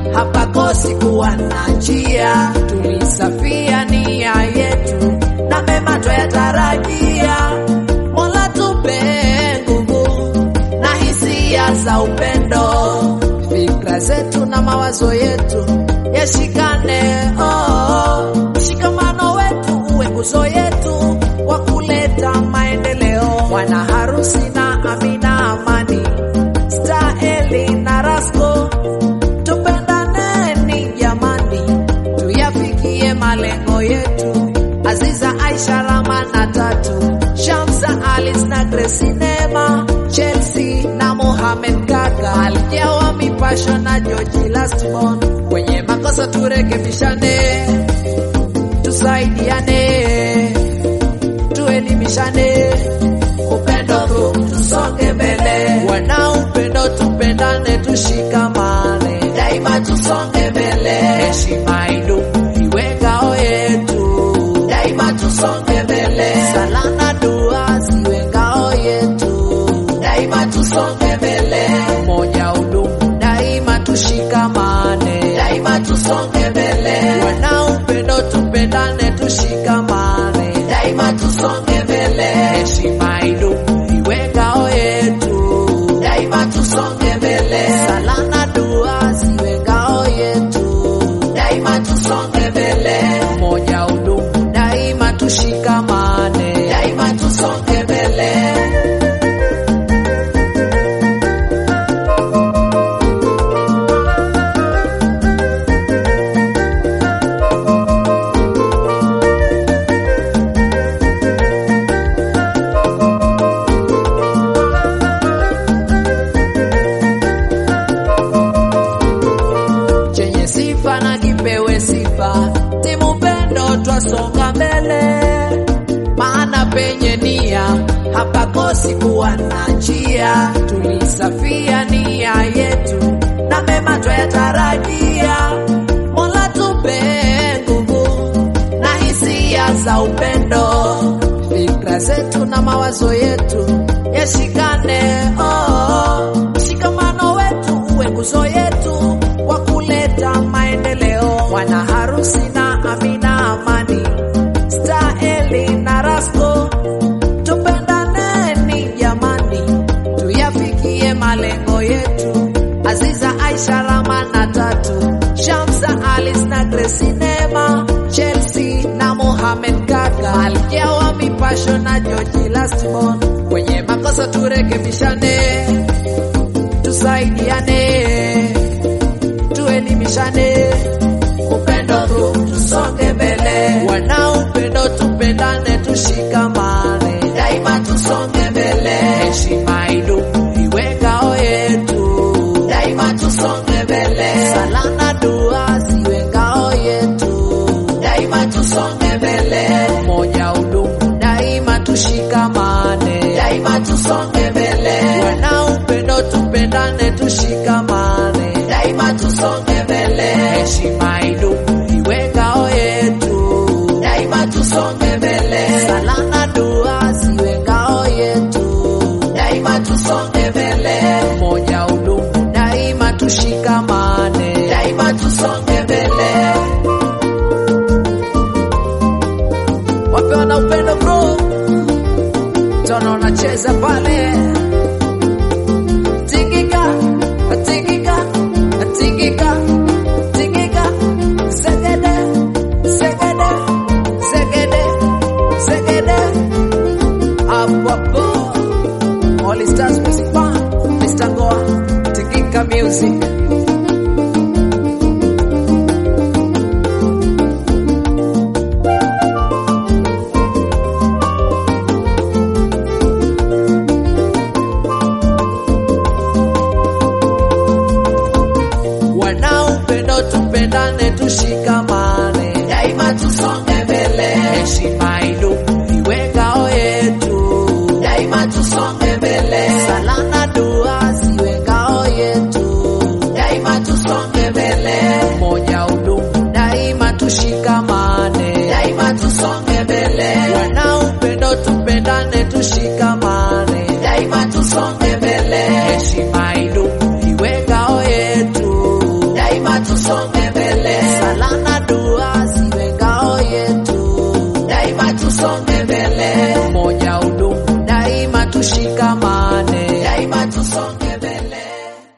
hapakosi kuwa na njia. Tulisafia nia yetu na mema twayatarajia. Mola tupe nguvu na hisia za upendo, fikra zetu na mawazo yetu yashikane. Oh, mshikamano wetu uwe nguzo yetu wa kuleta maendeleo. Bwana harusi na Amina Amani, Staeli na Rasko, tupendaneni jamani, tuyafikie malengo yetu. Aziza, Aisha, Rama na Tatu, Shamsa, Alice na Grace, Neema, Chelsea na Mohamed Kaka, Aljawa, Mipasho na George Lastborn. Kwenye makosa turekebishane, tusaidiane, tuelimishane, upendo huu tusonge mbele. Wana upendo tupendane, tushikamane, daima tusonge mbele. Heshima idumu iwe ngao yetu, daima tusonge mbele. Sala na dua ziwe ngao yetu, daima tusonge mbele. Umoja udumu, daima tushikamane, daima tusonge mbele. Wana upendo tupendane, tushikamane, daima tusonge mbele. Heshima idumu iwe ngao yetu, daima tusonge mbele. Sala na dua ziwe ngao yetu, daima tusonge mbele. Umoja udumu, daima tushikamane, daima tusonge mbele. chenye sifa na kipewe sifa. Timu pendo twasonga mbele, maana penye nia hapakosi kuwa na njia. Tulisafia nia yetu na mema twayatarajia. Mola tupe nguvu na hisia za upendo, fikra zetu na mawazo yetu yashikane. Oh, mshikamano wetu uwe nguzo yetu wa kuleta maendeleo. Wana harusi na Amina Amani, Staeli na Rasko, tupendaneni jamani, tuyafikie malengo yetu. Aziza, Aisha, Rama na Tatu, Shamsa, Alice na Grace, Neema, Chelsea na Mohamed Kaka, Aljawa, Mipasho na George Lastborn. Kwenye makosa turekebishane, tusaidiane, tuelimishane, upendo huu tusonge mbele. Wana upendo tupendane, tushikamane, daima tusonge mbele. Heshima idumu iwe ngao yetu, daima tusonge mbele. Sala na dua ziwe ngao yetu, daima tusonge mbele. Umoja udumu, daima tushikamane, daima tusonge mbele. Wana upendo tupendane, tushikamane, daima tusonge mbele. Heshima idumu iwe ngao yetu, daima tusonge mbele. Sala na dua ziwe ngao yetu, daima tusonge mbele. Umoja udumu, daima tushikamane, daima tusonge mbele. Wapewa na upendo bro, tona unacheza pale tingika tingika tingika tingika segede segede segede segede hapo hapo All Stars Music Band Mr. Goa tingika music wana upendo tupendane tushikama